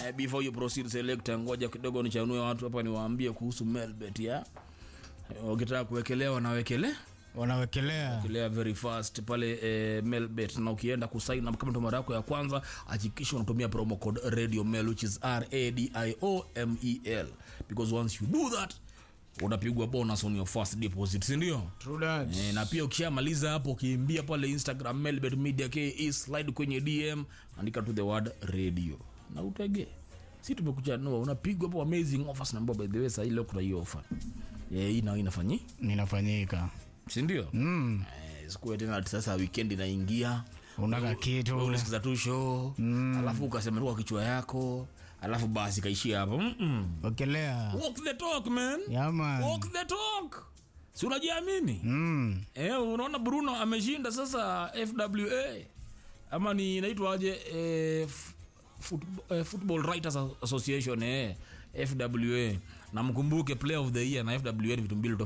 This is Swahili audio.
Eh, before you proceed selector, ngoja kidogo nichanue watu hapa niwaambie kuhusu Melbet ya Eh, ukitaka kuwekelea wanawekele wanawekelea wekelea very fast pale eh, Melbet, na ukienda kusign up kama ndo mara yako ya kwanza, hakikisha unatumia promo code radio mel which is r a d i o m e l because once you do that unapigwa bonus on your first deposit, si ndio? True that. E, na pia ukishamaliza hapo ukiimbia pale instagram melbet media ke slide kwenye dm andika to the word radio na utege si tumekuchanua unapigwa hapo amazing offers na by the way sahii leo kuna hiyo offer e, hii nao inafanyi ninafanyika sindio mm. e, sikuwe tena ati sasa weekend inaingia unaka Wewe kitu ulisikiza tu show mm. alafu ukasema tu kwa kichwa yako alafu basi kaishia hapo Mm-mm. wekelea walk the talk man yaman walk the talk si unajiamini mm. Eh, unaona Bruno ameshinda sasa FWA ama ni inaitwaje eh, f- football, eh, Football Writers Association eh, FWA na mkumbuke player of the year na FWA ni vitu mbili